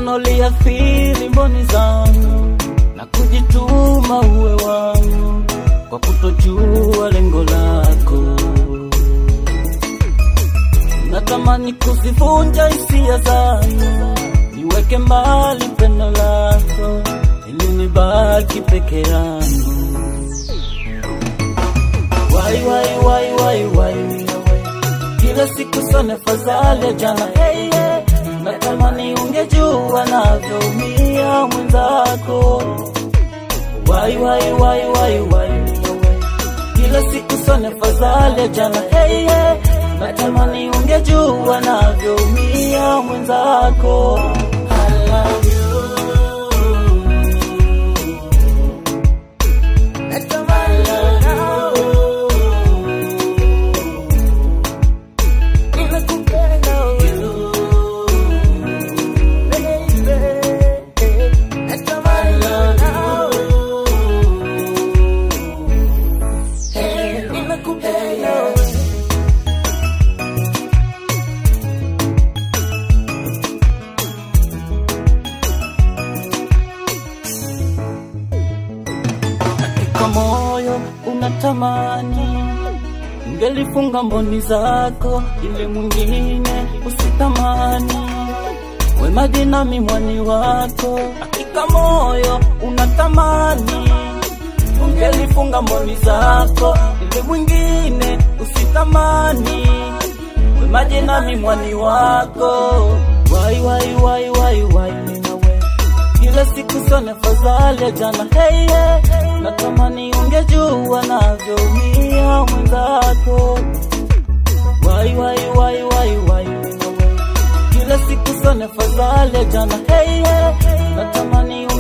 Agano liathiri mboni zangu na kujituma uwe wangu kwa kutojua lengo lako. Natamani kuzivunja hisia zangu, niweke mbali pendo lako ili nibaki peke yangu. Wai wai wai wai wai kila siku sana fadhali ya jana hey, yeah. Natamani ungejua navyoumia mwenzako. Wai wai wai wai wai kila siku sana fadhali ya jana hey, yeah. Natamani ungejua navyoumia mwenzako. I love you. Natamani Ninakupenda you, baby. Natamani Hey, ninakupenda wewe. Katika moyo unatamani ungelifunga mboni zako ili mwingine usitamani wemaji nami mwani wako hakika moyo unatamani ungelifunga mboni zako ili mwingine usitamani wemaji nami mwani wako wai wai wai wai wai nawe kila siku sana fadhali ya jana hey, yeah. natamani ungejua navyoumia mwenzako wai wai wai wai wai nawe kila siku sana fadhali ya jana hey, yeah. natamani